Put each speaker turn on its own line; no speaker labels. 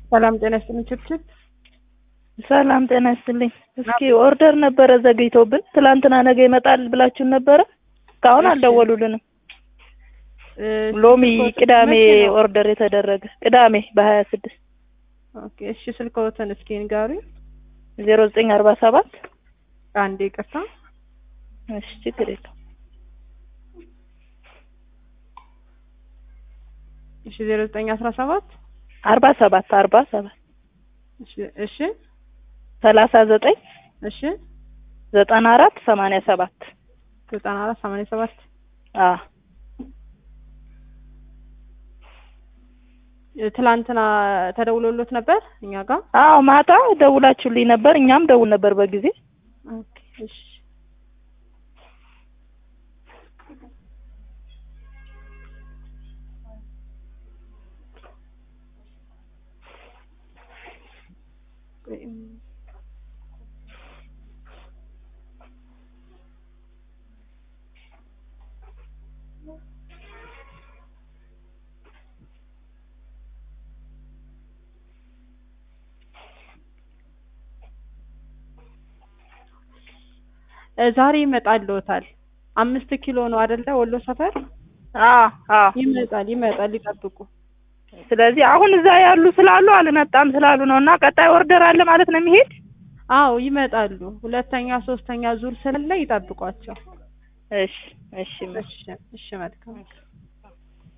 ሰላም ጤና ይስጥልኝ ችብችብ
ሰላም ጤና ይስጥልኝ። እስኪ ኦርደር ነበረ ዘግይቶብን፣ ትላንትና ነገ ይመጣል ብላችሁን ነበረ። እስካሁን
እሺ።
አልደወሉልንም።
እ፣
ሎሚ
ስልክዎትን
ቅዳሜ
መቼ ነው?
ኦርደር የተደረገ ቅዳሜ በሀያ ስድስት
ኦኬ እሺ ስልክዎትን እስኪ ንገሩኝ
ዜሮ ዘጠኝ አርባ ሰባት
አንዴ ይቅርታ
እሺ ችግር የለም
እሺ ዜሮ ዘጠኝ አስራ ሰባት
አርባ ሰባት አርባ ሰባት
እሺ እሺ
ሰላሳ ዘጠኝ
እሺ
ዘጠና አራት ሰማንያ ሰባት
ዘጠና አራት ሰማንያ ሰባት
አ
እ፣ ትላንትና ተደውሎሎት ነበር እኛ ጋር
አዎ ማታ ደውላችሁልኝ ነበር። እኛም ደውል ነበር በጊዜ
ኦኬ እሺ ቆይ፣ እም፣ እ፣ ዛሬ ይመጣልዎታል። አምስት ኪሎ ነው አይደለ? ወሎ ሰፈር
አ አ
ይመጣል ይመጣል፣ ይጠብቁ።
ስለዚህ አሁን እዛ ያሉ ስላሉ አልመጣም ስላሉ ነው እና ቀጣይ ኦርደር አለ ማለት ነው የሚሄድ
አዎ ይመጣሉ። ሁለተኛ ሶስተኛ ዙር ስላለ ይጠብቋቸው።
እሺ እሺ
እሺ እሺ መልካም